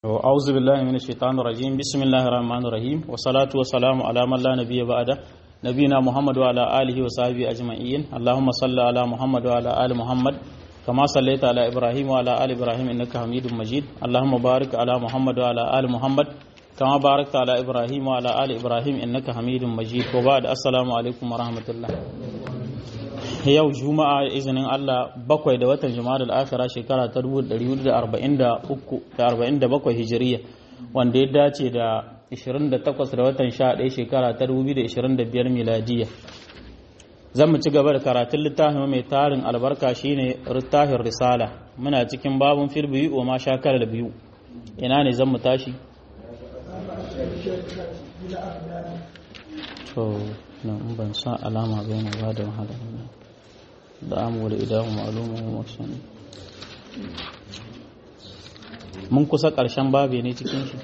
أعوذ بالله من الشيطان الرجيم بسم الله الرحمن الرحيم والصلاة والسلام على من لا نبي بعده نبينا محمد وعلى آله وصحبه أجمعين اللهم صل على محمد وعلى آل محمد كما صليت على إبراهيم وعلى آل إبراهيم إنك حميد مجيد اللهم بارك على محمد وعلى آل محمد كما باركت على إبراهيم وعلى آل إبراهيم إنك حميد مجيد وبعد السلام عليكم ورحمة الله yau juma'a izinin Allah bakwai da watan juma'a al-akhira shekara ta 1447 hijiriya wanda ya dace da 28 da watan 11 shekara ta 2025 miladiya zan mu ci gaba da karatun littafin mai tarin albarka shine littafin risala muna cikin babun fil biyu wa ma shakar da biyu ina ne zan mu tashi to nan ban san alama bai na ba da wahala da amu da idahu ma'lumun wasan mun kusa ƙarshen babe ne cikin shi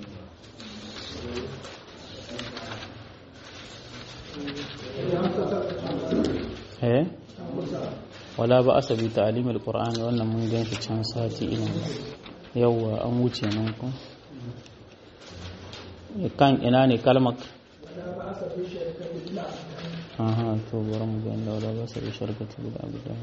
eh wala ba asabi ta'lim alqur'ani wannan mun gan shi can sati ina yawa an wuce nan ko kan ina ne kalmar aha to bari mu ga inda wala ba sa sharkatu da abu da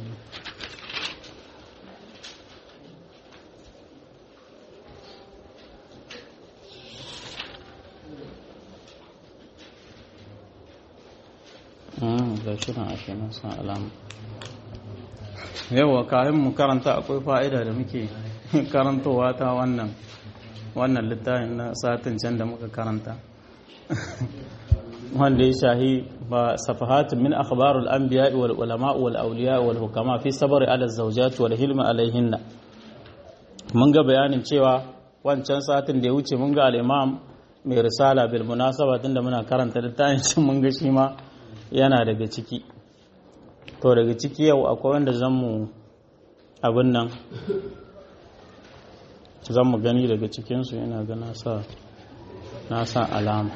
ga shirin ashe nan san alama yawa kayan mu karanta akwai fa'ida da muke karantowa ta wannan wannan littafin na satin can da muka karanta wanda ya shahi ba safahatun min akhbarul anbiya wal ulama wal awliya wal hukama fi sabri ala zawjat wal hilm alaihinna mun ga bayanin cewa wancan satin da ya wuce mun ga al-imam mai risala bil munasaba tunda muna karanta littafin mun ga shi ma yana daga ciki to daga ciki yau akwai wanda zan mu abin nan zan mu gani daga cikinsu yana ga na sa alama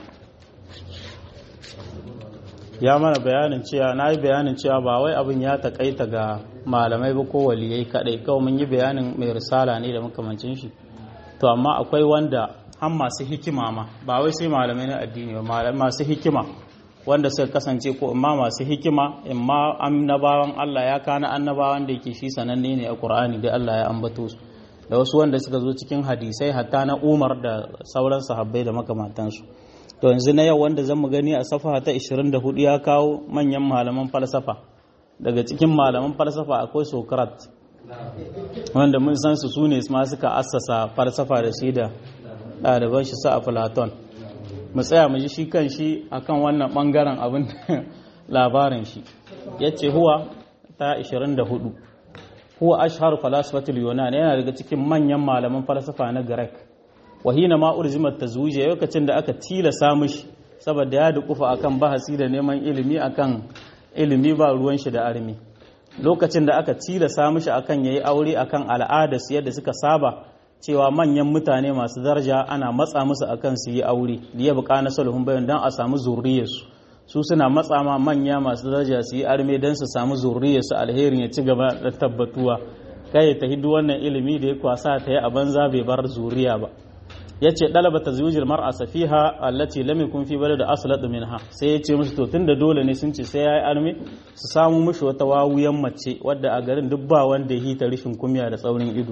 ya mana bayanin cewa na yi bayanin cewa ba wai abin ya takaita ga malamai ba ko waliyai kadai kawai mun yi bayanin mai risala ne da makamancin shi to amma akwai wanda an masu hikima ma ba wai sai malamai na addini ba masu hikima wanda suka kasance ko imma masu hikima imma annabawan Allah ya kana annabawan da yake shi sananne ne a Qur'ani da Allah ya ambato su da wasu wanda suka zo cikin hadisai hatta na Umar da sauran sahabbai da makamantansu to yanzu na yau wanda zan mu gani a safa ta 24 ya kawo manyan malaman falsafa daga cikin malaman falsafa akwai Socrates wanda mun san su sune ma suka assasa falsafa da shi da ɗaliban shi sa a Platon mu tsaya mu ji shi kan shi akan wannan bangaren abin labarin shi yace huwa ta 24 huwa ashhar falasifatul yunan yana daga cikin manyan malaman falsafa na Greek wahina ma urzimat tazwija lokacin da aka tilasa mishi saboda ya dukufa akan bahasi da neman ilimi akan ilimi ba ruwan shi da armi lokacin da aka tilasa mishi akan yayi aure akan al'ada su yadda suka saba cewa manyan mutane masu daraja ana matsa musu akan su yi aure liya buka na sulhun bayan dan a samu zurriyarsu su suna matsa ma manya masu daraja su yi arme dan su samu zurriyarsu alherin ya ci gaba da tabbatuwa kai ta hidu wannan ilimi da ya kwasa ta yi a banza bai bar zuriya ba yace dalaba tazwijil mar'a safiha allati lam yakun fi balad aslat minha sai yace musu to tunda dole ne sun ce sai yayi arme su samu mushi wata wawuyan mace wadda a garin duk ba wanda ya hita rishin kumya da tsaurin ido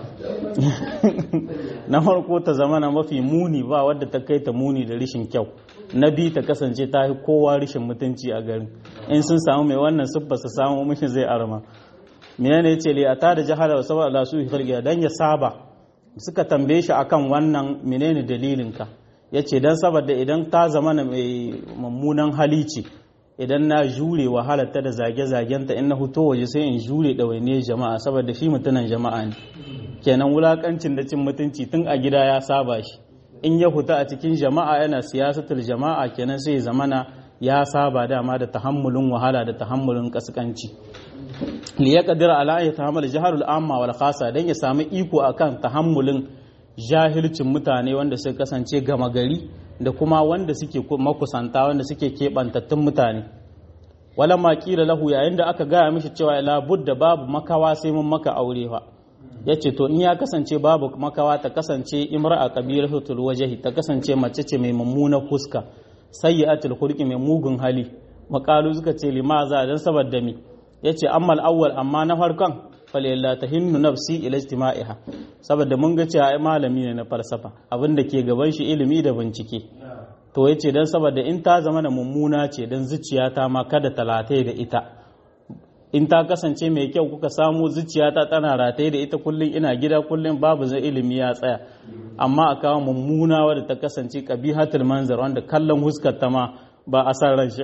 na farko ta zamana mafi muni ba wadda ta kai ta muni da rishin kyau na biyu ta kasance ta yi kowa rishin mutunci a garin in sun samu mai wannan siffa su samu mishi zai arma menene yace li ata da jahala wa sabab la su khalqiya dan ya saba suka tambaye shi akan wannan menene dalilinka ya ce don saboda idan ta zama na mai mummunan hali ce idan na jure wahalarta da zage-zagenta in na huto waje sai in jure ɗawaine jama'a saboda shi mutunan jama'a ne kenan wulakancin da cin mutunci tun a gida ya saba shi in ya huta a cikin jama'a yana siyasatul jama'a kenan sai zamana ya saba dama da tahammulin wahala da tahammulin kaskanci li ya kadira ala ya tahammal jaharul amma wal khasa dan ya samu iko akan tahammulin jahilcin mutane wanda suka kasance gama gari da kuma wanda suke makusanta wanda suke keɓantattun mutane wala ma kila lahu yayin da aka gaya mishi cewa la budda babu makawa sai mun maka aure fa yace to in ya kasance babu makawa ta kasance imra'a qabilatul wajhi ta kasance mace ce mai mummunar fuska sayyi'atul khulqi mai mugun hali makalu suka ce limaza dan saboda mi yace ammal awwal amma na farkon falilla tahinnu nafsi ila ijtima'iha saboda mun ga cewa ai malami ne na falsafa abin da ke gaban shi ilimi da bincike to yace dan saboda in ta zama da mummuna ce dan zuciyata ma kada ta lataye da ita in ta kasance mai kyau kuka samu zuciyata tana rataye da ita kullum ina gida kullum babu zai ilimi ya tsaya amma a kawo mummuna wadda ta kasance qabihatul manzar wanda kallon huskar ta ma ba a san ran shi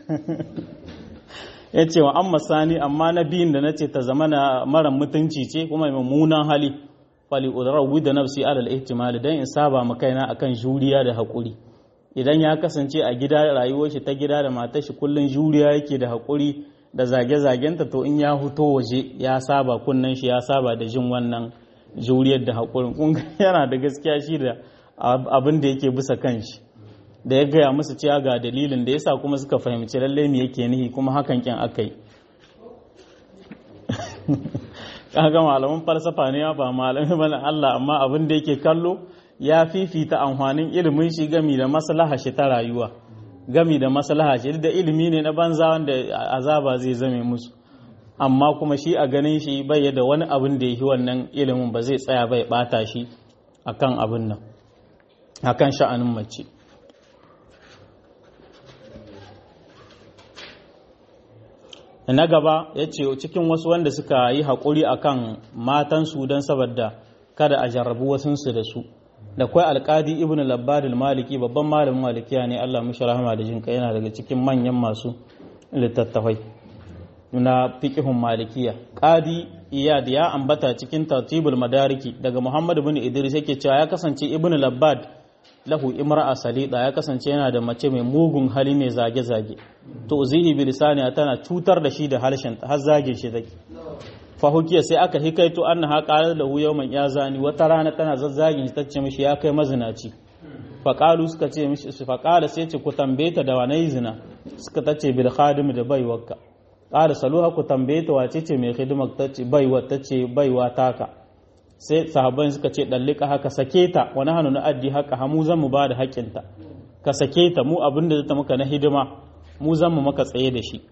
ya ce wa amma sani amma na biyun da na ce ta zama na mara mutunci ce kuma mummunan hali fali udrawi da nafsi alal ihtimali dan in saba ma kaina akan juriya da hakuri idan ya kasance a gida rayuwar shi ta gida da matar shi kullun juriya yake da hakuri da zage-zagenta to in ya huto waje ya saba kunnen shi ya saba da jin wannan juriyar da hakurin kun yana da gaskiya shi da abin da yake bisa kanshi da ya gaya musu cewa ga dalilin da yasa kuma suka fahimci lalle me yake nihi kuma hakan kin akai kaga malaman falsafa ne ba malami bane Allah amma abin da yake kallo ya fifita amfanin ilimin shi gami da maslaha shi ta rayuwa gami da maslaha shi da ilimi ne na banza wanda azaba zai zame musu amma kuma shi a ganin shi bai da wani abin da yake wannan ilimin ba zai tsaya bai bata shi akan abin nan akan sha'anin mace na gaba ya ce cikin wasu wanda suka yi haƙuri a kan matansu don saboda kada a jarrabu wasunsu da su da kwai alƙadi ibn labbadil maliki babban malamin malikiya ne allah mushi rahama da jinka yana daga cikin manyan masu littattafai na fiƙihun malikiya ƙadi iyad ya ambata cikin tartibul madariki daga muhammad bin idris yake cewa ya kasance ibn labbad lahu imra'a salida ya kasance yana da mace mai mugun hali mai zage-zage to zihi bi lisani tana cutar da shi da harshen har zage shi take fa hukiya sai aka hikaito annaha qalat lahu yawman ya zani wata rana tana zazzagin shi tace mishi ya kai mazinaci fa qalu suka ce mishi fa qala sai ce ku tambaye ta da wani zina suka tace bil khadim da baiwarka qala saluha ku tambaye ta wace ce mai hidimar tace baiwa tace baiwa taka sai sahabban suka ce ɗallika haka sake ta wani hannu na addi haka hamu zan mu ba da haƙƙinta ka sake ta mu abin da ta maka na hidima mu zan mu maka tsaye da shi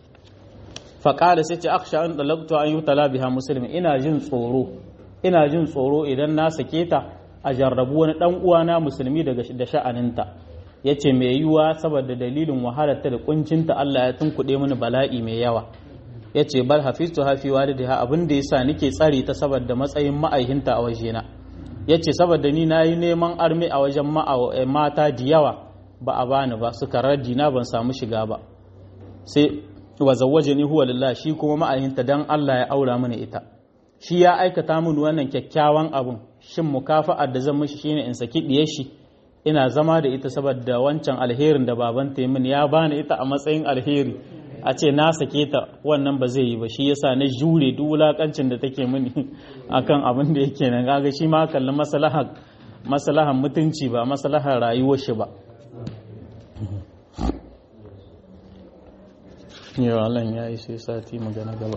faƙada sai ce aksha an ɗalaktu an yi tala biha musulmi ina jin tsoro ina jin tsoro idan na sake ta a jarrabu wani ɗan uwana musulmi da sha'aninta ya ce mai yiwuwa saboda dalilin wahalarta da kuncinta Allah ya tunkuɗe mini bala'i mai yawa ya ce bal hafiztu hafi walidiha abin da yasa nake tsare ta saboda matsayin ma'aihinta a wajena ya ce saboda ni na yi neman armi a wajen mata da yawa ba a bani ba suka raddi na ban samu shiga ba sai wa zawwaje ni huwa lillah shi kuma ma'aihinta dan Allah ya aura mini ita shi ya aikata min wannan kyakkyawan abun shin mukafa'ar da zan mishi shine in saki diyar shi ina zama da ita saboda wancan alherin da babanta min ya bani ita a matsayin alheri a ce na sake ta wannan ba zai yi ba shi yasa na jure duk wulakancin da take mini akan abin da yake nan kaga shi ma kallon maslahar maslahar mutunci ba maslahar rayuwar shi ba yau Allah ya yi sai sati magana gaba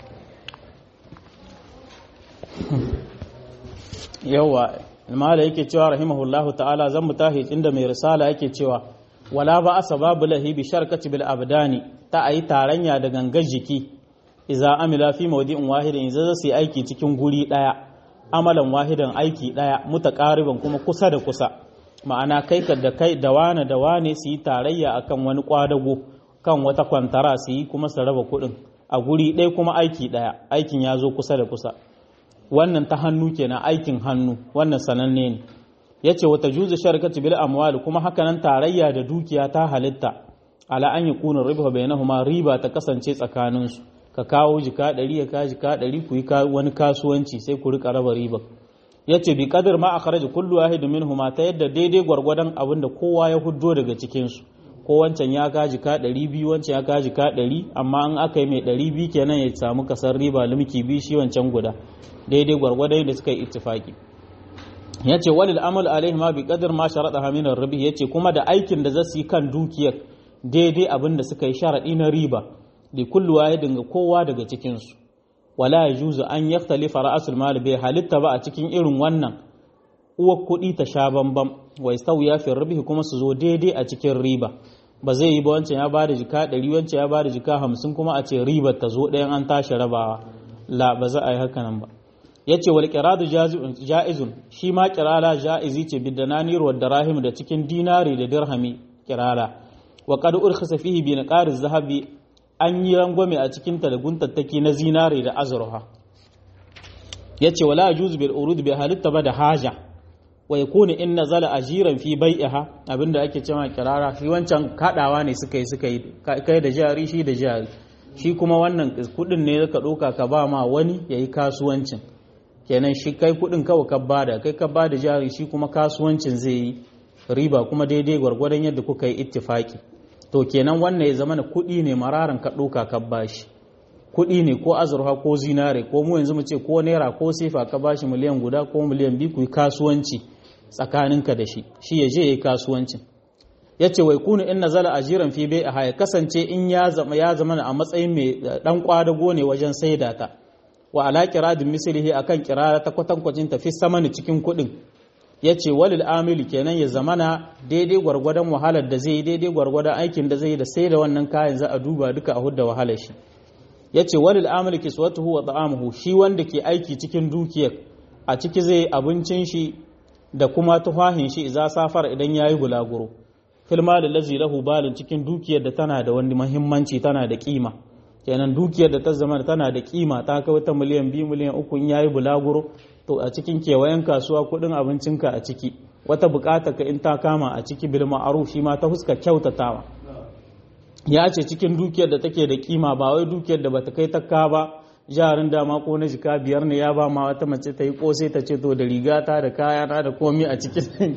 yawa mala yake cewa rahimahullahu ta'ala zan mu tahi inda mai risala yake cewa wala ba asa babu lahi bi sharkati bil abdani ta ayi taranya da gangar jiki iza amila fi mawdi'in wahidin iza zasu yi aiki cikin guri daya amalan wahidan aiki daya mutaqariban kuma kusa da kusa ma'ana kai ka da kai da wane da wane su yi tarayya akan wani kwadago kan wata kwantara su yi kuma su raba kuɗin a guri ɗaya kuma aiki ɗaya aikin ya zo kusa da kusa wannan ta hannu kenan aikin hannu wannan sananne ne ya ce wata juzu sharkatu bil amwali kuma hakanan tarayya da dukiya ta halitta ala an yi kunin riba bainahuma riba ta kasance tsakaninsu ka kawo jika ɗari ya kawo jika ɗari ku yi wani kasuwanci sai ku rika raba riba ya ce bi kadar ma a kharaji kullu wahidu minhuma ta yadda daidai gwargwadon abin da kowa ya huddo daga cikinsu ko wancan ya kaji ka ɗari biyu wancan ya kaji ka ɗari amma an aka yi mai ɗari biyu kenan ya samu kasar riba limki biyu shi wancan guda daidai gwargwadon da suka yi ittifaki ya ce walil amal alaihi ma bi qadar ma sharada haminar rabi ya ce kuma da aikin da za su yi kan dukiyar daidai abin da suka yi sharaɗi na riba da kullu wahidin ga kowa daga cikinsu wala yajuzu an yaktalifa ra'asul mal bai halitta ba a cikin irin wannan uwar kuɗi ta sha bambam wa yastawiya fi ribhi kuma su zo daidai a cikin riba ba zai yi ba wancan ya bada jika 100 wancan ya bada jika 50 kuma a ce ribar ta zo ɗayan an tashi rabawa la ba za a yi haka nan ba yace wal qiradu jaizun shi ma qirala jaizi ce bidananir wa darahim da cikin dinari da dirhami qirala wa qad urkhisa fihi bi naqariz zahabi an yi rangwame a cikin ta da guntattaki na zinare da azurfa yace wala yajuz bil urud bi halitta ba da haja wa yakunu in nazala ajiran fi bai'iha abinda ake cewa kirara shi wancan kadawa ne suka yi suka yi kai da jari shi da jari shi kuma wannan kudin ne ka doka ka ba ma wani yayi kasuwancin kenan shi kai kudin kawai ka bada kai ka bada jari shi kuma kasuwancin zai yi riba kuma daidai gwargwadon yadda kuka yi ittifaki to kenan wannan ya zama kudi ne mararan ka doka ka bashi kudi ne ko azurfa ko zinare ko mu yanzu mu ce ko naira ko sefa ka bashi miliyan guda ko miliyan biyu ku yi kasuwanci tsakaninka da shi shi ya je ya yi kasuwancin ya ce wai kunu in nazala ajiran fi bai a ya kasance in ya zama ya zama a matsayin mai dan kwadago ne wajen saida ta wa ala kiradin mislihi akan kirara ta kwatankwacin ta fi samani cikin kuɗin ya ce walil amili kenan ya zamana daidai gwargwadon wahalar da zai yi daidai gwargwadon aikin da zai yi da sai da wannan kayan za a duba duka a hudda wahalar shi ya ce walil amili kiswatuhu wa ta'amuhu shi wanda ke aiki cikin dukiyar a ciki zai abincin shi da kuma tufahin shi za safar idan yayi bulaguro filma da lazi lahu balin cikin dukiyar da tana da wani muhimmanci tana da kima kenan dukiyar da ta zama tana da kima ta kai wata miliyan biyu miliyan uku in yayi bulaguro to a cikin kewayen kasuwa kudin abincinka a ciki wata bukata ka in ta kama a ciki bil ma'ruf shi ma ta huska kyautatawa ya ce cikin dukiyar da take da kima ba wai dukiyar da bata kai takka ba jarin dama ko na jika biyar ne ya ba ma wata mace ta yi kosai ta ce to da rigata da kayana da komi a cikin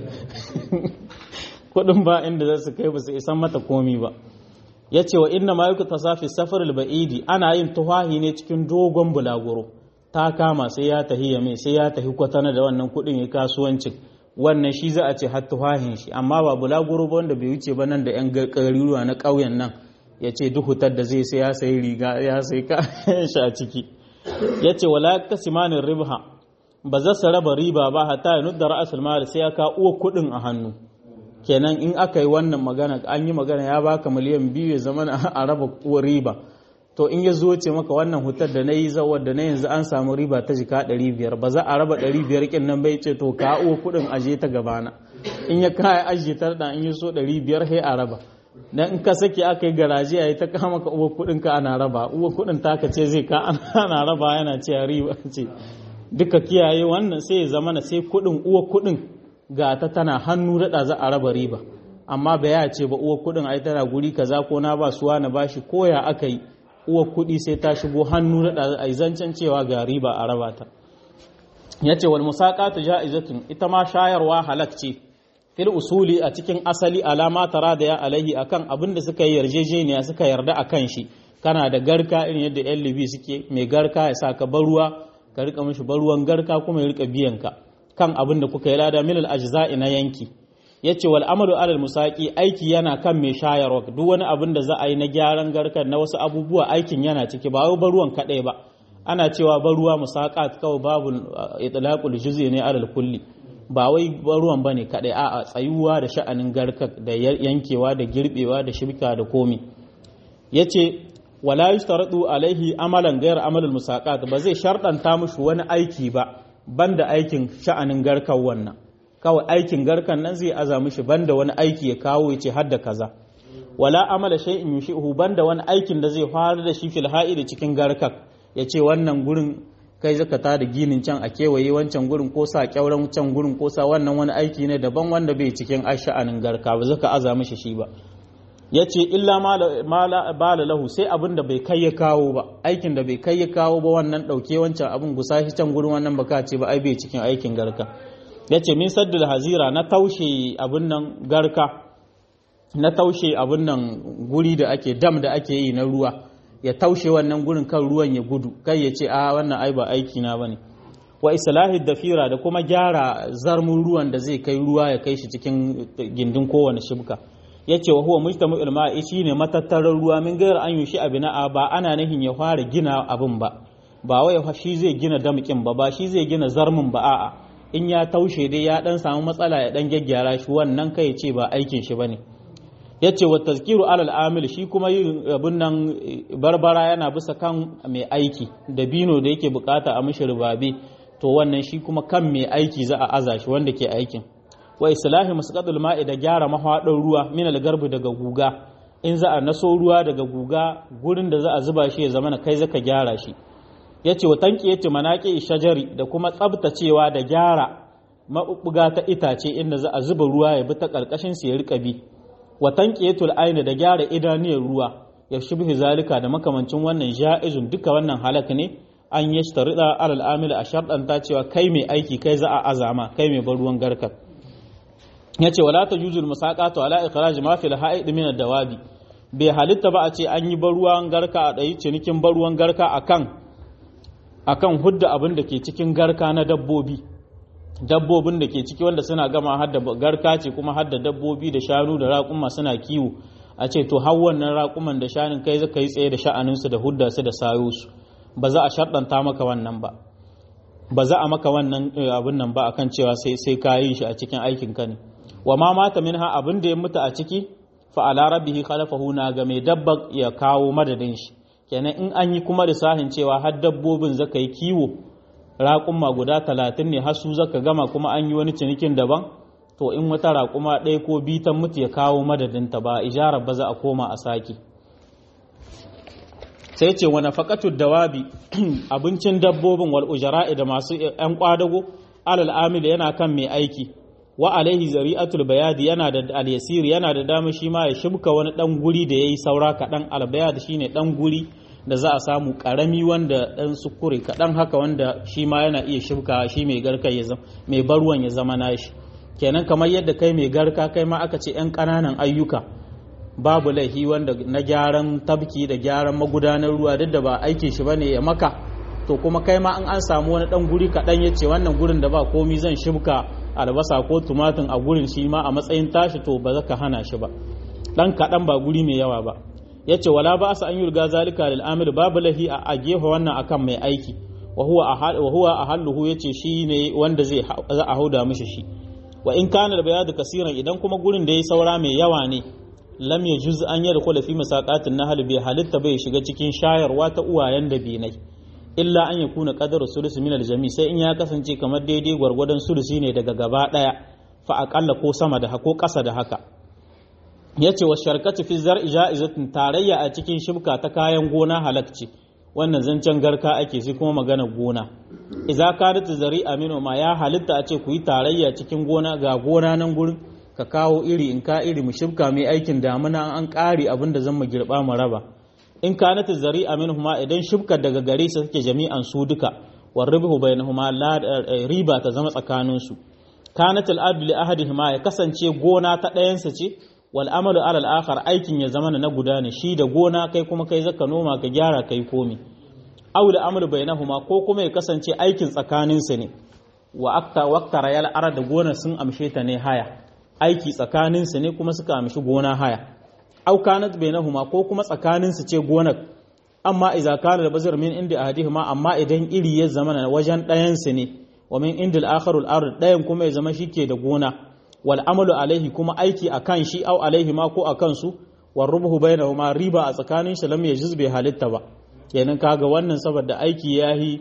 kudin ba inda za su kai ba su isan mata komi ba ya ce wa inna ma yuka tasafi safar ba'idi ana yin tuhahi ne cikin dogon bulaguro ta kama sai ya tahi ya mai sai ya tahi kwatana da wannan kudin ya kasuwancin wannan shi za a ce har tuhahin shi amma ba bulaguro ba wanda bai wuce ba nan da yan garuruwa na ƙauyen nan ya ce duhutar da zai sai ya sayi riga ya sayi kayan shi a ciki ya ce wala kasimanin ribha ba za su raba riba ba hatta ya nudda ra'asul mal sai ya ka uwa kudin a hannu kenan in aka yi wannan magana an yi magana ya baka miliyan biyu ya zama a raba uwa riba to in ya zo ce maka wannan hutar da na yi zawar da na yanzu an samu riba ta jika 500 ba za a raba 500 kin nan bai ce to ka uwa kudin aje ta gabana in ya kaya aje ta da in yi so 500 sai a raba dan in ka saki aka yi garaje yayi ta kama ka uwa kudin ka ana raba uwa kudin taka ce zai ka ana raba yana ce riba ce duka kiyaye wannan sai ya zama na sai kudin uwa kudin ga ta tana hannu daɗa za a raba riba amma ba ya ce ba uwa kuɗin ai tana guri kaza ko na ba suwa na bashi ko ya aka yi uwa kuɗi sai ta shigo hannu daɗa a zancen cewa ga riba a raba ta ya ce wal musaqatu ja'izatun ita ma shayarwa halak ce fil usuli a cikin asali alama tara da ya alaihi akan abin da suka yi yarjejeniya suka yarda akan shi kana da garka irin yadda yan libi suke mai garka ya sa ka baruwa ka rika mishi baruwan garka kuma ya rika biyan ka kan abin da kuka yi lada milal ajza'i na yanki yace wal amalu alal musaqi aiki yana kan mai shayarwa duk wani abin da za a yi na gyaran garkar na wasu abubuwa aikin yana ciki ba wai baruwan kadai ba ana cewa baruwa musaqat kawai babu itlaqul juz'i ne alal kulli ba wai baruwan bane kadai a'a tsayuwa da sha'anin garkar da yankewa da girbewa da shirka da komi yace wala yushtaradu alaihi amalan ghayr amalul musaqat ba zai sharɗanta mushi wani aiki ba banda aikin sha'anin garkan wannan kawai aikin garkan nan zai aza mishi banda wani aiki ya kawo ya ce har da kaza wala amala shay'in yushihu banda wani aikin da zai fara da shi fil da cikin garkan ya ce wannan gurin kai zaka ta da ginin can a kewaye wancan gurin ko sa kyauran can gurin ko sa wannan wani aiki ne daban wanda bai cikin sha'anin garka ba zaka aza mishi shi ba ya ce illa bala lahu sai abin da bai kai ya kawo ba aikin da bai kai ya kawo ba wannan ɗauke wancan abin gusa shi can gurin wannan baka ce ba ai bai cikin aikin garka ya ce min saddul hazira na taushe abin nan garka na taushe abin nan guri da ake dam da ake yi na ruwa ya taushe wannan gurin kan ruwan ya gudu kai ya ce a wannan ai ba aiki na bane wa islahi dafira da kuma gyara zarmun ruwan da zai kai ruwa ya kai shi cikin gindin kowane shibka ya ce wa huwa mujtamu ilma'i shi ne matattarar ruwa min gairar an yushi abina'a ba ana nihin ya fara gina abin ba ba wai shi zai gina damkin ba ba shi zai gina zarmin ba a'a in ya taushe dai ya dan samu matsala ya dan gyaggyara shi wannan kai ce ba aikin shi bane yace wa tazkiru alal amil shi kuma yin abun nan barbara yana bisa kan mai aiki da bino da yake bukata a mishi rubabe to wannan shi kuma kan mai aiki za a aza shi wanda ke aikin wa islahi musqatul ma'i da gyara mahwadin ruwa min al-garbi daga guga in za a naso ruwa daga guga gurin da za a zuba shi ya zama na kai zaka gyara shi yace wa tanki yace manaqi shajari da kuma tsabtacewa da gyara mabubuga ta itace inda za a zuba ruwa ya bi ta karkashin su ya rika bi wa tanqiyatul aini da gyara idaniyar ruwa ya shibhi zalika da makamancin wannan ja'izun duka wannan halak ne an yi shtarida alal amil a sharɗanta cewa kai mai aiki kai za a azama kai mai bar ruwan garkar ya ce wala ta jujul musaqatu ala ikhraj ma fil ha'id min ad-dawabi bai halitta ba a ce an yi baruwan garka a ɗayi cinikin baruwan garka akan akan hudda abin da ke cikin garka na dabbobi dabbobin da ke ciki wanda suna gama hadda garka ce kuma hadda dabbobi da shanu da raƙuma suna kiwo a ce to har wannan raƙuman da shanun kai zaka yi tsaye da sha'aninsu da hudda su da sayo su ba za a sharɗanta maka wannan ba ba za a maka wannan abin nan ba akan cewa sai sai ka yi shi a cikin aikin ka ne wa ma mata minha abin da ya mutu a ciki fa ala rabbihi khalafahu na ga mai dabba ya kawo madadin shi kenan in an yi kuma lissahin cewa har dabbobin zaka yi kiwo raƙuma guda talatin ne har su zaka gama kuma an yi wani cinikin daban to in wata raƙuma ɗaya ko biyu ta mutu ya kawo madadinta ba ijarar ba za a koma a sake sai ce wani faƙatul dawabi abincin dabbobin wal ujara'i da masu ‘yan ƙwadago alal amil yana kan mai aiki wa alaihi zari'atul bayadi yana da alyasir yana da dama shi ma ya shibka wani ɗan guri da ya yi saura kaɗan albayad shine ɗan guri da za a samu ƙarami wanda ɗan sukure kaɗan haka wanda shi ma yana iya shibka shi mai garka ya zama mai barwan ya zama nashi kenan kamar yadda kai mai garka kai ma aka ce ‘yan ƙananan ayyuka babu laifi wanda na gyaran tabki da gyaran magudanar ruwa duk da ba aikin shi bane ya maka to kuma kai ma an an samu wani dan guri kaɗan ya ce wannan gurin da ba komi zan shibka albasa ko tumatin a gurin shi ma a matsayin tashi to ba za ka hana shi ba dan kaɗan ba guri mai yawa ba ya ce wala ba sa an yi riga zalika lil amir babu laifi a gefe wannan akan mai aiki wa huwa a halluhu ya ce shi ne wanda zai za a hauda mishi shi wa in kana da bayadu kasiran idan kuma gurin da ya saura mai yawa ne lam ya juz an yadda kula fi masaqatin nahl bai halitta bai shiga cikin shayarwa ta uwayen da binai illa an ya kuna qadaru sulusi min aljami sai in ya kasance kamar daidai gwargwadon sulusi ne daga gaba daya fa aqalla ko sama da ko kasa da haka yace wa sharkatu fi zar'i ja'izatun tarayya a cikin shibka ta kayan gona halakci wannan zancen garka ake sai kuma magana gona idza kanat zari'a minu ma ya halitta a ce ku yi tarayya cikin gona ga gona nan gurin ka kawo iri in ka iri mu shibka mai aikin damuna an ƙari abin da zan mu girba mu raba in ka nata zari minhuma idan shibkar daga gare su suke jami'an su duka war ribhu bainahuma la riba ta zama tsakanin su kanat al abd li ahadihima ya kasance gona ta ɗayan sa ce wal amalu ala al akhar aikin ya zama na guda ne shi da gona kai kuma kai zaka noma ka gyara kai komi aw da amalu bainahuma ko kuma ya kasance aikin tsakanin su ne wa akta waqtara yal arada gona sun amshe ta ne haya aiki tsakaninsu ne kuma suka amshi gona haya au kanat bainahuma ko kuma tsakaninsu ce gonar amma idza kana da bazar min inda ahadihima amma idan iri ya zama na wajen ɗayan su ne wa min inda al-akharu al-ard ɗayan kuma ya zama shike da gona wal amalu alaihi kuma aiki akan shi au alaihi ma ko akan su war rubhu bainahuma riba a tsakanin shi lam yajiz bai halitta ba kenan kaga wannan saboda aiki yahi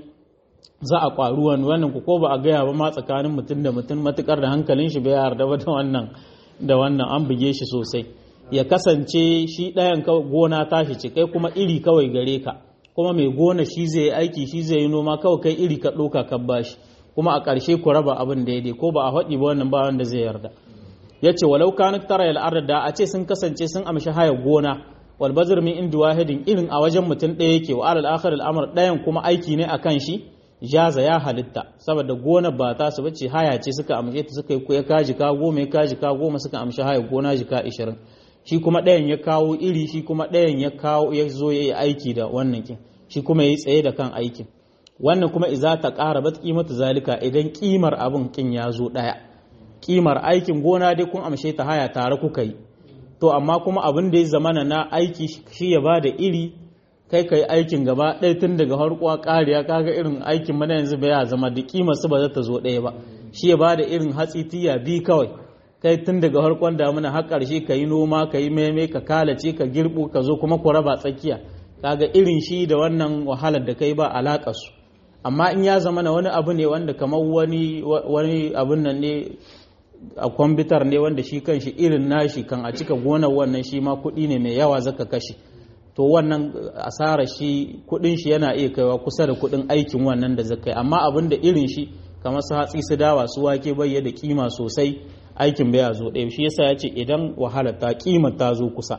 za a ƙwaru wani wannan ku ko ba a gaya ba ma tsakanin mutum da mutum matukar da hankalin shi bai yarda ba da wannan da wannan an buge shi sosai ya kasance shi ɗayan gona tashi ce kai kuma iri kawai gare ka kuma mai gona shi zai yi aiki shi zai yi noma kawai kai iri ka ɗauka ka bashi kuma a ƙarshe ku raba abin daidai ko ba a faɗi ba wannan ba wanda zai yarda ya ce walau kanu tara yal da a ce sun kasance sun amshi haya gona wal bazr min indi wahidin irin a wajen mutum ɗaya yake wa alal akhir al ɗayan kuma aiki ne akan shi jaza ya halitta saboda gona ba ta su bace haya ce suka amshe ta suka yi ya kaji ka goma ya kaji ka goma suka amshi haya gona jika 20 shi kuma ɗayan ya kawo iri shi kuma ɗayan ya kawo ya zo ya yi aiki da wannan kin shi kuma ya yi tsaye da kan aikin wannan kuma iza ta ƙara bat kimatu zalika idan kimar abin kin ya zo ɗaya kimar aikin gona dai kun amshe ta haya tare kuka yi to amma kuma abin da ya zamana na aiki shi ya ba da iri kai ka yi aikin gaba ɗaya tun daga harkuwa ƙariya kaga irin aikin mana yanzu ba ya zama da kima su ba za ta zo ɗaya ba shi ya bada irin hatsi tiya bi kawai kai tun daga harkon damuna har ƙarshe ka yi noma ka yi meme ka kalace ka girbu ka zo kuma ku raba tsakiya kaga irin shi da wannan wahalar da kai ba alaƙa su amma in ya zama na wani abu ne wanda kamar wani wani abun nan ne a kwamfutar ne wanda shi kan shi irin nashi kan a cika gonar wannan shi ma kuɗi ne mai yawa zaka kashe to wannan asara shi kuɗin shi yana iya kaiwa kusa da kuɗin aikin wannan da zaka yi amma abin da irin shi kamar su hatsi su dawa su wake bai da kima sosai aikin bai zo ɗaya shi yasa ya ce idan wahala ta kima ta zo kusa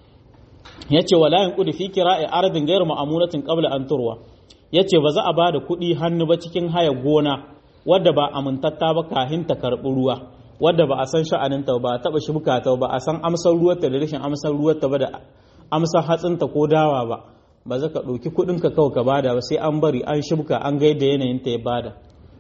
ya ce wala yin kudu fi kira'i ardin gairu ma'amulatin qabla an turwa ya ce ba za a ba da kuɗi hannu ba cikin haya gona wadda ba amintatta ba kahin ta karɓi ruwa wadda ba a san sha'aninta ba a taɓa shibka ta ba a san amsar ruwarta da rashin amsar ruwarta ba da amsar hatsinta ko dawa ba ba za ka ɗauki kuɗinka kawai ka bada ba sai an bari an shibka an ga yadda yanayinta ya bada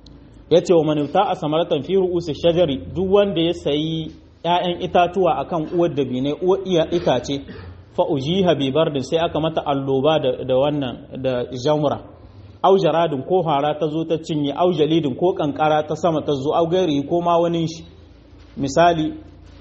ya ce wa manuta a samaratan fi ru'usi shajari duk wanda ya sayi 'ya'yan itatuwa akan uwar da bine uwar iya itace fa ujiha bi bardin sai aka mata alloba da wannan da jamura au jaradin ko hara ta zo ta cinye au jalidin ko kankara ta sama ta zo au gairi ko ma wani shi misali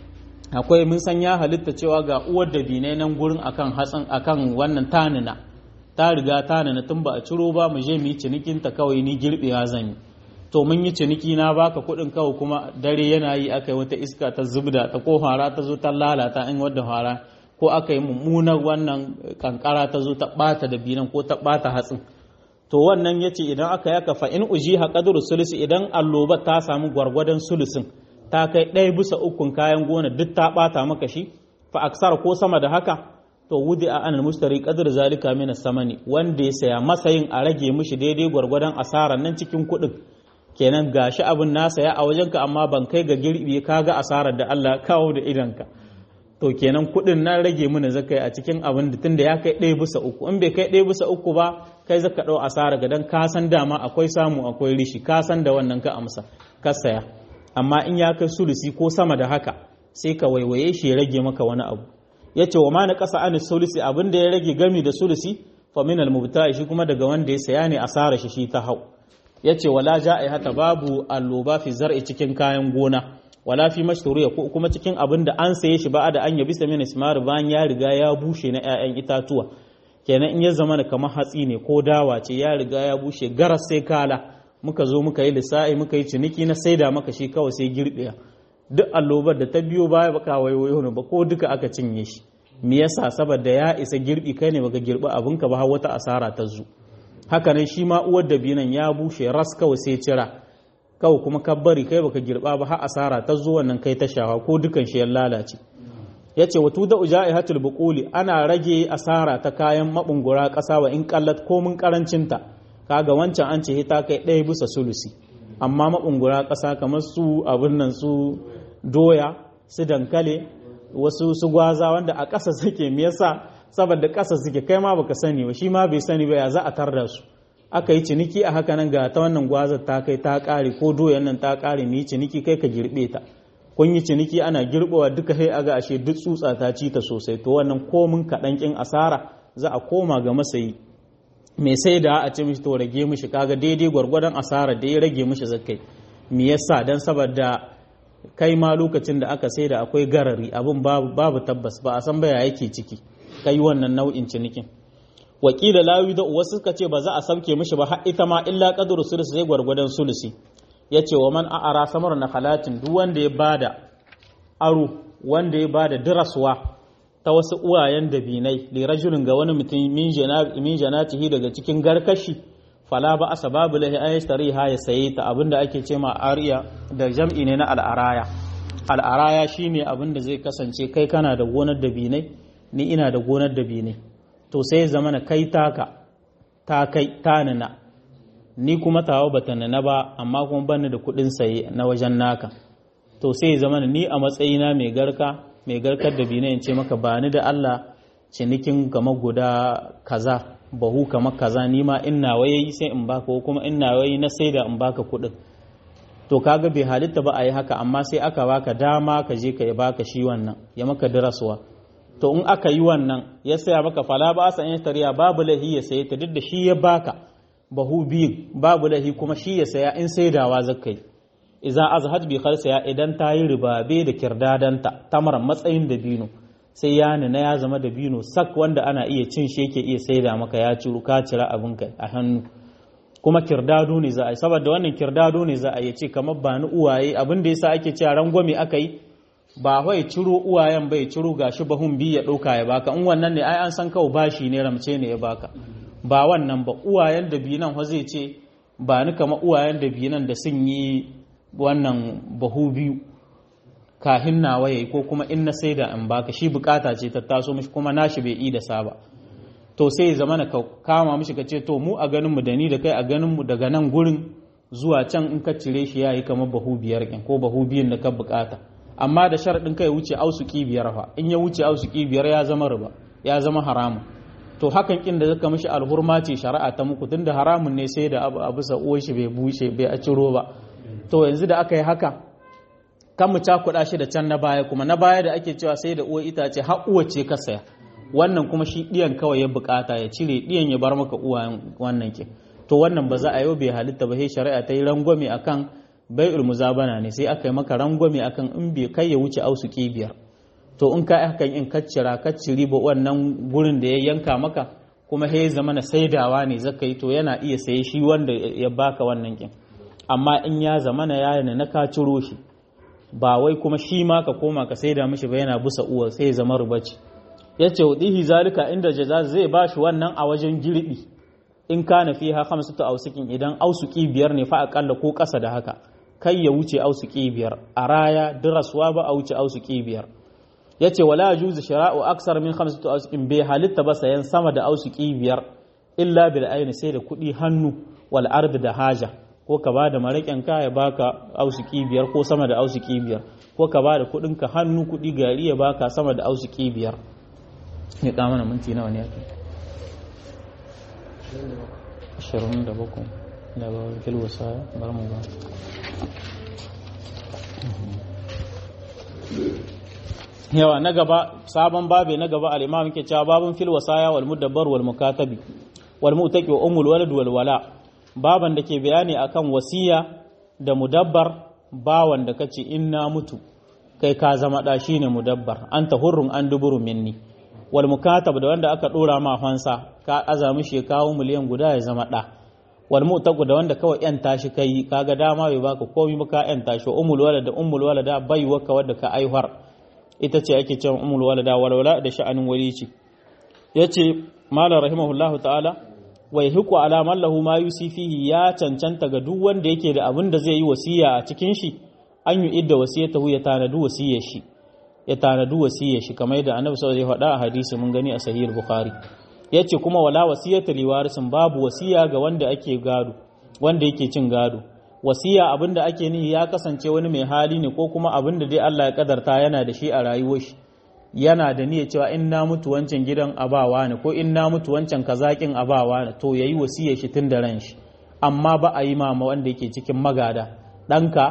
akwai mun san ya halitta cewa ga uwar da bine nan gurin akan hatsin akan wannan tanina ta riga tanina tun ba a ciro ba mu je mu yi cinikin ta kawai ni girbewa zan yi to mun yi ciniki na baka kuɗin kawai kuma dare yana yi aka yi wata iska ta zubda ta ko hara ta zo ta lalata in wadda hara ko aka yi mummunar wannan kankara ta zo ta ɓata da binan ko ta ɓata hatsin to wannan ya ce idan aka yaka fa in uji haƙadur sulusi idan alloba ta samu gwargwadon sulusin ta kai ɗaya bisa ukun kayan gona duk ta ɓata maka shi fa aksar ko sama da haka to wudi a anil mustari qadr zalika min samani wanda ya saya masayin a rage mishi daidai gwargwadon asarar nan cikin kuɗin kenan gashi abin na saya a wajenka amma ban kai ga girbi kaga asarar da Allah kawo da idanka to kenan kuɗin na rage mana zakai a cikin abin da tunda ya kai ɗaya bisa uku in bai kai ɗaya bisa uku ba kai zaka ɗau asara ga dan ka san dama akwai samu akwai rishi ka san da wannan ka amsa ka saya amma in ya kai sulusi ko sama da haka sai ka waiwaye shi ya rage maka wani abu ya ce wa ma na ƙasa an sulusi abin da ya rage gami da sulusi fa min al shi kuma daga wanda ya saya ne asara shi shi ta hau ya ce wala ja'i hata babu alloba fi zar'i cikin kayan gona wala fi mashturiya ko kuma cikin abin da an saye shi ba da an yabi samin ismar bayan ya riga ya bushe na 'ya'yan itatuwa kenan in ya zama kamar hatsi ne ko dawa ce ya riga ya bushe garas sai kala muka zo muka yi lissa'i muka yi ciniki na saida maka shi kawai sai girbiya duk allobar da ta biyo baya baka waiwayo ne ba ko duka aka cinye shi me yasa saboda ya isa girbi kai ne baka girbi abinka ba har wata asara ta zu haka nan shi ma uwar da binan ya bushe ras kawai sai cira kawai kuma ka bari kai baka girba ba har asara ta zo wannan kai ta shawa ko dukan shi ya lalace yace watu da ujaihatul buquli ana rage asara ta kayan mabungura kasa wa in kallat ko mun karancin ta kaga wancan an ce ta kai ɗaya bisa sulusi amma mabungura kasa kamar su abin nan su doya su dankale wasu su gwaza wanda a ƙasa suke me yasa saboda ƙasa suke kai ma baka sani ba shi ma bai sani ba ya za a tarda su aka yi ciniki a haka nan ga ta wannan gwazar ta kai ta ƙare ko doyan nan ta ƙare mu yi ciniki kai ka girbe ta kun yi ciniki ana girbewa duka sai aga ashe duk tsutsa ta ci ta sosai to wannan komin kaɗan ƙin asara za a koma ga masayi mai sai da a ce mishi to rage mishi kaga daidai gwargwadon asara da ya rage mishi zakai me yasa dan saboda kai ma lokacin da aka sai da akwai garari abin babu tabbas ba a san baya yake ciki kai wannan nau'in cinikin wakila lawi da wasu suka ce ba za a sauke mishi ba har ita ma illa qadru sulusi sai gwargwadon sulusi yace wa man a'ara samar na halatin duk wanda ya bada aro wanda ya bada diraswa ta wasu uwayen dabinai li rajulin ga wani mutum min janatihi daga cikin garkashi fala ba asa babu lahi an yashtari ha ya saye ta abinda ake ce ma ariya da jam'i ne na al'araya al'araya shine abinda zai kasance kai kana da gonar dabinai ni ina da gonar dabinai to sai zama na kai taka ta kai ta nana ni kuma tawa bata nana ba amma kuma bani da kuɗin saye na wajen naka to sai zama ni a matsayina mai garka mai garkar dabinai in ce maka ba ni da Allah cinikin gama guda kaza bahu kamar kaza ni ma in nawa yayi sai in baka ko kuma in nawa yayi na saida in baka kuɗin to kaga bai halitta ba a yi haka amma sai aka baka dama ka je ka baka shi wannan ya maka diraswa to in aka yi wannan ya saya maka fala ba sa in tariya babu lahi ya saye ta duk da shi ya baka bahu biyu babu lahi kuma shi ya saya in saidawa zakai idan azhaj bi khalsa idan ta yi ribabe da kirdadanta tamar matsayin da bino sai ya nuna ya zama da bino sak wanda ana iya cin shi yake iya saida maka ya ciru ka cira abin kai a hannu kuma kirdado ne za a yi saboda wannan kirdado ne za a yi ce kamar ba ni uwaye abin da yasa ake cewa rangwame aka yi ba wai ciro uwayen bai ciro gashi bahun bi ya ɗauka ya baka in wannan ne ai an san kawai bashi ne ramce ne ya baka ba wannan ba uwayen da binan ho zai ce ba ni kama uwayen da binan da sun yi wannan bahu biyu kahin nawa yayi ko kuma in na saida in baka shi bukata ce ta taso mishi kuma nashi bai yi da saba to sai ya zama ka kama mishi ka ce to mu a ganin mu da ni da kai a ganin mu daga nan gurin zuwa can in ka cire shi yayi kamar bahu biyar ko bahu biyun da ka bukata amma da sharaɗin kai wuce ausuki biyar fa in ya wuce ausuki biyar ya zama riba ya zama haramun to hakan kin da zaka mishi alhurma ce shari'a ta muku tunda haramun ne sai da abu abu sa uwar shi bai bushe bai a ciro ba to yanzu da aka yi haka kan mu cakuɗa shi da can na baya kuma na baya da ake cewa sai da uwar itace har uwa ce ka saya wannan kuma shi ɗiyan kawai ya bukata ya cire ɗiyan ya bar maka uwayen wannan ke to wannan ba za a yau bai halitta ba sai shari'a ta yi rangwame akan bai'ul muzabana ne sai aka yi maka rangwame akan in bai kai ya wuce ausu biyar to in ka hakan in kaccira kacciri ba wannan gurin da ya yanka maka kuma he zama na saidawa ne zaka yi to yana iya saye shi wanda ya baka wannan kin amma in ya zama na yana na ka ciro shi ba wai kuma shi ma ka koma ka saida mishi ba yana busa uwa sai ya zama rubaci yace wadihi zalika inda jaza zai bashi wannan a wajen girbi in kana fiha khamsatu ausukin idan ausuki biyar ne fa akalla ko kasa da haka kai ya wuce ausuki biyar a raya diraswa ba a wuce ausuki biyar ya ce wala juzu shira'u aksar min khamsatu ausukin bai halitta ba sayan sama da ausuki biyar illa bil aini sai da kuɗi hannu wal ardi da haja ko ka ba da maraƙin ka ya baka ausuki biyar ko sama da ausuki biyar ko ka ba da kuɗin ka hannu kuɗi gari ya baka sama da ausuki biyar ya kama na minti nawa ne yake ashirin da bakwai da ba fil wasaya bar mu ba yawa na gaba sabon babe na gaba al-imam yake cewa babun fil wasaya wal mudabbar wal mukatabi wal mu'taqi wa umul walad wal wala baban da ke bayani akan wasiya da mudabbar bawan da kace in na mutu kai ka zama da shine mudabbar anta hurrun an duburu minni wal mukatab da wanda aka dora ma fansa ka azami shi kawo miliyan guda ya zama da wal mu'taqu da wanda kawai yan tashi kai kaga dama bai baka komai ba ka yan tashi umul walad da umul walada bai waka wadda ka aihwar ita ce ake cewa umul walada walwala da sha'anin walici yace malam rahimahullahu ta'ala wai hiku ala man lahu ma yusifihi ya cancanta ga duk wanda yake da abin da zai yi wasiya a cikin shi an yi idda wasiyatahu ya tanadu wasiyar shi ya tanadu wasiyar shi kamar yadda annabi sallallahu alaihi wasallam ya faɗa a hadisi mun gani a sahih bukhari yace kuma wala wasiyata liwarisin babu wasiya ga wanda ake gado wanda yake cin gado wasiya abinda ake nihi ya kasance wani mai hali ne ko kuma abinda dai Allah ya kadarta yana da shi a rayuwar shi yana da niyyar cewa in na mutu wancan gidan abawa ne ko in na mutu wancan kazakin abawa ne to yayi wasiyar shi tun da ran shi amma ba a yi mama wanda yake cikin magada ɗanka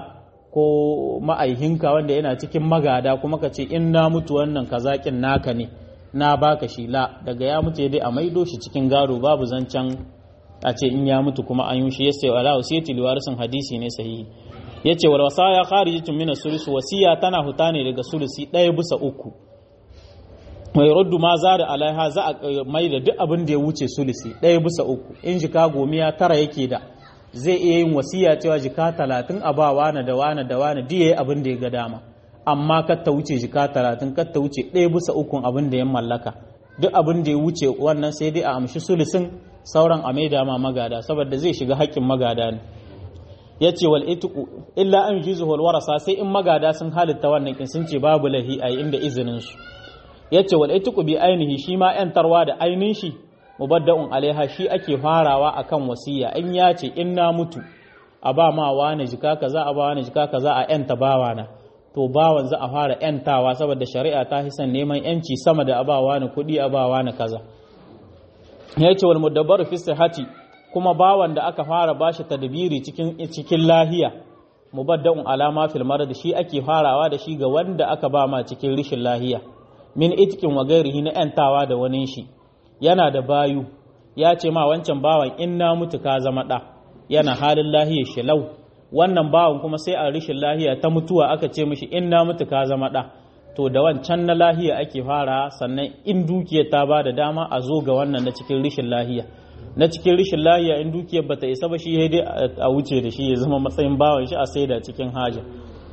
ko ma'aihinka wanda yana cikin magada kuma ka ce in na mutu wannan kazakin naka ne na baka shi la daga ya mutu dai a maido shi cikin gado babu zancen a ce in ya mutu kuma an yi shi yace wala wasiyati liwarisin hadisi ne sahihi yace wal wasaya kharijatun min as-sulus wasiya tana huta ne daga sulusi ɗaya bisa uku mai raddu ma za da alaiha za a mai da duk abin da ya wuce sulusi ɗaya bisa uku in jika gomiya tara yake da zai iya yin wasiya cewa jika talatin a ba wane da wane da wane duk yayi abin da ya ga dama amma kar ta wuce jika talatin kar ta wuce ɗaya bisa ukun abin da ya mallaka duk abin da ya wuce wannan sai dai a amshi sulusin sauran a maida ma magada saboda zai shiga haƙƙin magada ne ya ce wal itiku illa an juzu wal warasa sai in magada sun halitta wannan kin sun ce babu lahi a inda izinin su ya ce wal itiku bi ainihi shi ma yantarwa da ainin shi mubadda'un alaiha shi ake farawa akan wasiya in ya ce in na mutu a ba ma wani jika kaza a ba wani jika kaza a yanta bawana to bawan za a fara yantawa saboda shari'a ta hisan neman yanci sama da abawa na kuɗi abawa na kaza ya ce wal mudabbaru fi sihhati kuma bawan da aka fara bashi tadbiri cikin cikin lahiya mubadda'un alama fil marad shi ake farawa da shi ga wanda aka ba ma cikin rishin lahiya min itkin wa gairihi na yantawa da wani shi yana da bayu ya ce ma wancan bawan in na mutu ka zama ɗa yana halin lahiyar shilau wannan bawan kuma sai a rishin lahiya ta mutuwa aka ce mishi in na mutu ka zama ɗa to da wancan na lahiya ake fara sannan in dukiyar ta ba da dama a zo ga wannan na cikin rishin lahiya na cikin rishin lahiya in dukiyar bata isa ba shi dai a wuce da shi ya zama matsayin bawan shi a saida cikin haja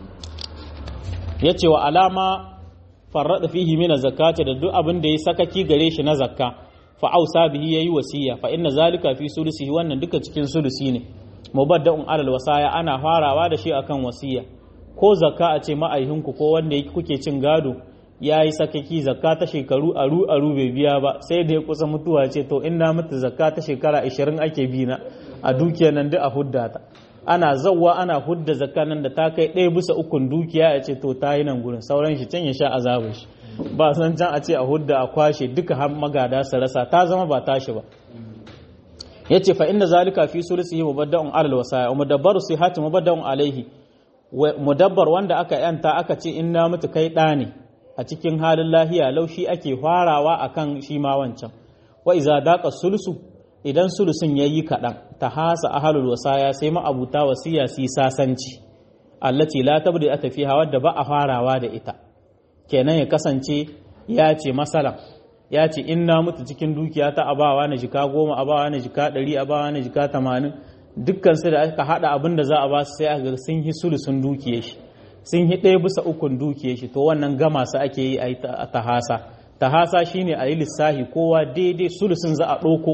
ya ce wa alama farrada fihi mina zakati da duk abin da ya sakaki gare shi na zakka fa ausa bihi yayi wasiya fa inna zalika fi sulusihi wannan duka cikin sulusi ne mubadda'un alal wasaya ana farawa da shi akan wasiya ko zakka a ce ma'aihinku ko wanda yake kuke cin gado ya yi sakaki zakka ta shekaru aru aru bai biya ba sai da ya kusa mutuwa ce to in na mutu zakka ta shekara 20 ake bi na a dukiyar nan duk a hudda ta ana zawwa ana hudda zakka nan da ta kai ɗaya bisa ukun dukiya ya ce to ta yi nan gurin sauran shi can ya sha azabin shi ba san can a ce a hudda a kwashe duka har magada su rasa ta zama ba tashi ba ya ce fa inda zalika fi sulusihi mubadda'un alal wasaya mudabbaru sihati mubadda'un alaihi mudabbar wanda aka yanta aka ce in na mutu kai ɗa ne a cikin halin lahiya laushi ake farawa akan shi ma wancan wa iza daqa sulusu idan sulusun yayi kaɗan ta hasa ahalul wasaya sai ma'abuta wasiya su yi sasanci allati la tabdi ata fiha wadda ba a farawa da ita kenan ya kasance ya ce masalan ya ce in na mutu cikin dukiya ta abawa na jika goma abawa na jika ɗari abawa na jika tamanin dukkan su da aka haɗa abin da za a ba su sai aka sun yi sulusun dukiye shi sun yi ɗaya bisa ukun dukiye shi to wannan gama su ake yi a tahasa tahasa shine a yi lissahi kowa daidai sulusun za a ɗauko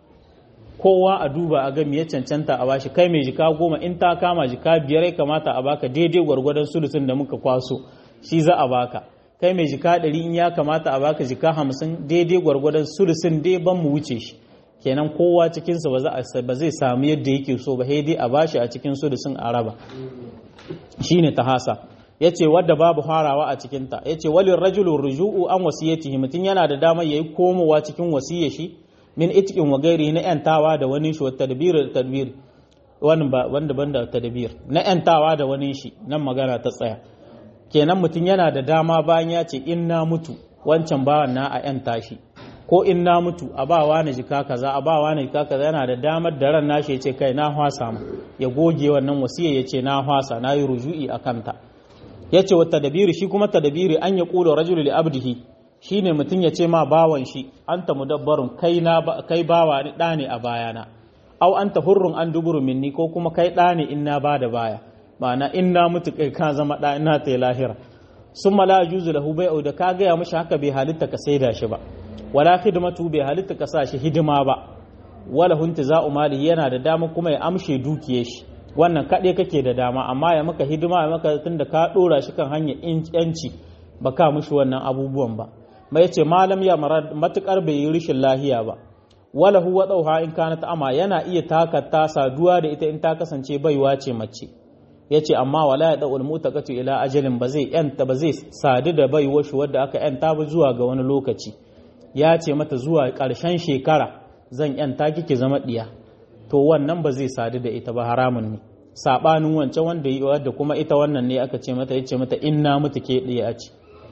kowa a duba a ga me ya cancanta a bashi kai mai jika goma in ta kama jika biyar ya kamata a baka daidai gwargwadon sulusun da muka kwaso shi za a baka kai mai jika ɗari in ya kamata a baka jika hamsin daidai gwargwadon sulusun dai ban mu wuce shi kenan kowa cikinsa ba zai samu yadda yake so ba sai dai a bashi a cikin sulusun a raba shine tahasa yace wadda babu harawa a cikinta yace walin rajulun ruju'u an wasiyatihi mutum yana da damar yayi komowa cikin wasiyar shi min itqin wa gairi na yantawa da wani shi wa tadbir tadbir wannan ba wanda banda tadbir na yantawa da wani shi nan magana ta tsaya kenan mutum yana da dama bayan ya ce in na mutu wancan bawan na a yanta shi ko in na mutu a ba wani jika kaza a ba wani jika kaza yana da damar da ran nashi ya ce kai na hwasa mu ya goge wannan wasiya ya ce na hwasa na yi ruju'i a kanta ya ce wa tadabiri shi kuma tadabiri an ya kula rajulu li abdihi shine mutum ya ce ma bawan shi anta mudabbarun kai na kai bawa ni da ne a bayana au anta hurrun an duburu minni ko kuma kai da ne in na bada baya ma'ana in na mutu kai ka zama da ina ta lahira summa la yuzu lahu bai'u da ka gaya mishi haka bai halitta ka saida shi ba wala khidmatu bai halitta ka sa shi hidima ba wala hunti za'u mali yana da dama kuma ya amshe dukiyar shi wannan kaɗai kake da dama amma ya maka hidima ya maka tunda ka ɗora shi kan hanyar yanci ba ka mushi wannan abubuwan ba mai ce malam ya matukar bai yi rishin lahiya ba wala huwa dauha in kana ta ama yana iya takata saduwa da ita in ta kasance baiwa ce mace yace amma wala ya daul mutaqatu ila ajalin ba zai yanta ba zai sadu da baiwa shi wadda aka yanta ba zuwa ga wani lokaci ya ce mata zuwa ƙarshen shekara zan yanta kike zama diya to wannan ba zai sadu da ita ba haramun ne sabanin wancan wanda yi wadda kuma ita wannan ne aka ce mata yace mata inna mutu ke diya ce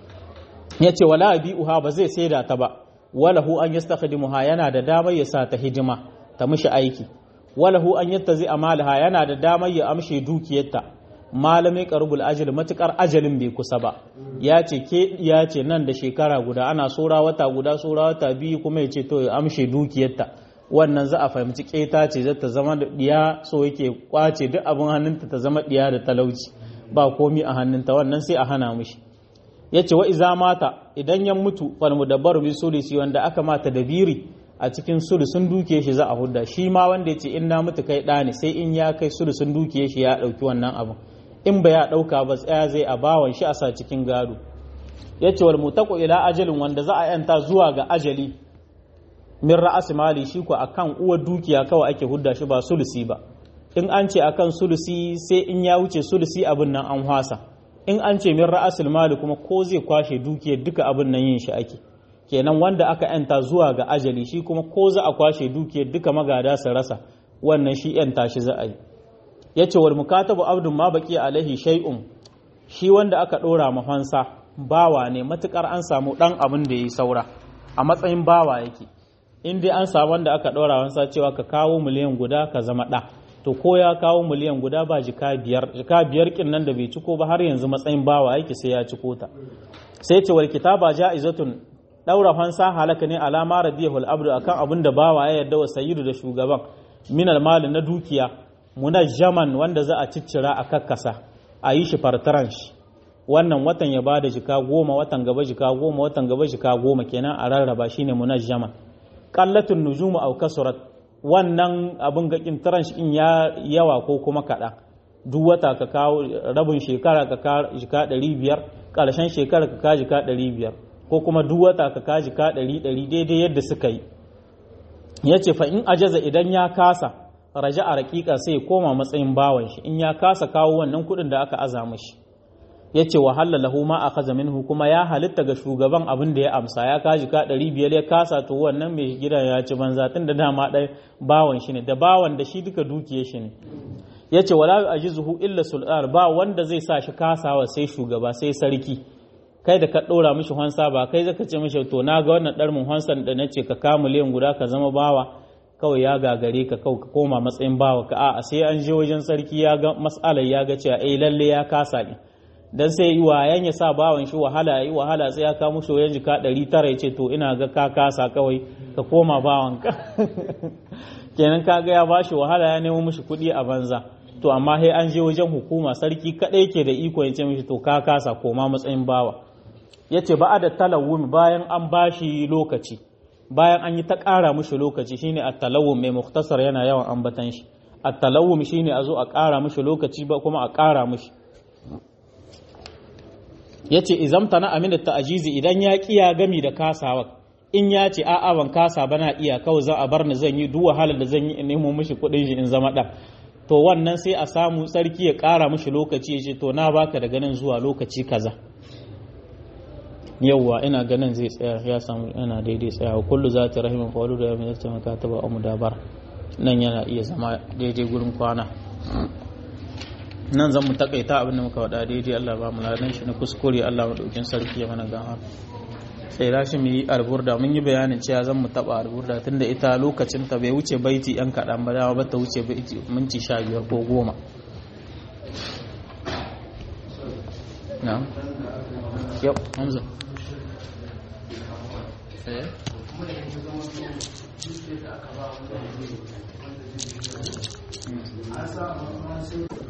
yace wala uha ba zai saida ta ba walahu an yastakhdimuha yana da damar ya sa ta hidima ta mishi aiki walahu an yattazi amalaha yana da damar ya amshe dukiyarta malami qarubul ajal matukar ajalin bai kusa ba ya ce ke ya ce nan da shekara guda ana sora wata guda sora wata biyu kuma ya ce to ya amshe dukiyarta wannan za a fahimci keta ce za ta zama da diya so yake kwace duk abin hannunta ta zama diya da talauci ba komi a hannunta wannan sai a hana mishi ya ce wa iza mata idan ya mutu fal mudabbaru bi sulusi wanda aka mata da biri a cikin sulusun dukiye shi za a hudda shi ma wanda ya ce in na mutu kai ɗa ne sai in ya kai sulusun dukiye shi ya ɗauki wannan abin in ba ya ɗauka ba tsaya zai a bawan shi a sa cikin gado ya ce wal mutaku ila ajalin wanda za a yanta zuwa ga ajali min ra'asi mali shi ko akan uwar dukiya kawai ake hudda shi ba sulusi ba in an ce akan sulusi sai in ya wuce sulusi abin nan an hwasa in an ce min ra'asul mali kuma ko zai kwashe dukiyar duka abin nan yin shi ake kenan wanda aka yanta zuwa ga ajali shi kuma ko za a kwashe dukiyar duka magada su rasa wannan shi yanta shi za a yi yace wal mukatabu abdun ma baki alaihi shay'un shi wanda aka ɗora mafansa bawa ne matukar an samu ɗan abin da ya yi saura a matsayin bawa yake in dai an samu wanda aka ɗora wansa cewa ka kawo miliyan guda ka zama ɗa to ko ya kawo miliyan guda ba jika biyar jika biyar kin nan da bai ciko ba har yanzu matsayin bawa yake sai ya ciko ta sai ce wal kitaba ja'izatun daura fansa halaka ne alama radiyahul abdu akan abin da bawa ya yarda wa sayyidu da shugaban minal mali na dukiya munajjaman wanda za a ciccira a kakkasa a yi shi fartaran shi wannan watan ya bada jika goma watan gaba jika goma watan gaba jika goma kenan a rarraba shine munajjaman qallatun nujumu aw kasurat wannan abin gakin taran shi in ya yawa ko kuma kaɗan duk wata ka kawo rabin shekara ka kawo jika ɗari biyar ƙarshen shekara ka kawo jika ɗari biyar ko kuma duk wata ka kawo jika ɗari ɗari daidai yadda suka yi ya ce fa in ajaza idan ya kasa raja a raƙiƙa sai ya koma matsayin bawan shi in ya kasa kawo wannan kuɗin da aka aza mashi ya ce wahala lahu ma a kaza minhu kuma ya halitta ga shugaban abin da ya amsa ya kaji ka ɗari biyar ya kasa to wannan mai gidan ya ci banza tun da dama ɗaya bawan shi ne da bawan da shi duka dukiya shi ne ya ce wala ajizuhu illa sultan ba wanda zai sa shi kasawa sai shugaba sai sarki kai da ka ɗora mishi hansa ba kai zaka ce mishi to na ga wannan ɗarmin hansan da na ce ka kama miliyan guda ka zama bawa kawai ya gagare ka kawai ka koma matsayin bawa ka a'a sai an je wajen sarki ya ga mas'alar ya ga cewa eh lalle ya kasa ne dan sai yi wayan ya sa bawan shi wahala yi wahala sai ya kawo mushi wayan jika ɗari tara ya ce to ina ga ka kasa kawai ka koma bawan ka kenan ka ga ya bashi wahala ya nemo mushi kuɗi a banza to amma sai an je wajen hukuma sarki kaɗai ke da iko ya ce mishi to ka kasa koma matsayin bawa ya ce ba da talawun bayan an bashi lokaci bayan an yi ta ƙara mushi lokaci shine a talawun mai muktasar yana yawan ambatan shi a talawun shine a zo a ƙara mushi lokaci ba kuma a ƙara mushi ya ce izamta na amina ta'ajizi idan ya kiya gami da kasawa in ya ce a'a ban kasa bana iya kawai za a bar ni zan yi duk wahalar da zan yi in nemo mishi kuɗin shi in zama ɗan to wannan sai a samu tsarki ya ƙara mishi lokaci ya ce to na baka daga nan zuwa lokaci kaza yawwa ina ganin zai tsaya ya samu yana daidai tsaya kullu za ta rahimin fawalu da yamin zata maka ta ba amu dabar nan yana iya zama daidai gurin kwana nan zan mu takaita abin da muka wada daidai Allah ba mu ladan shi na kuskure Allah madaukin sarki ya mana gama sai rashi mu yi alburda mun yi bayanin cewa zan mu taba alburda tunda ita lokacin ta bai wuce baiti yan kaɗan ba dama ba ta wuce baiti minti sha biyar ko goma na yau hamza eh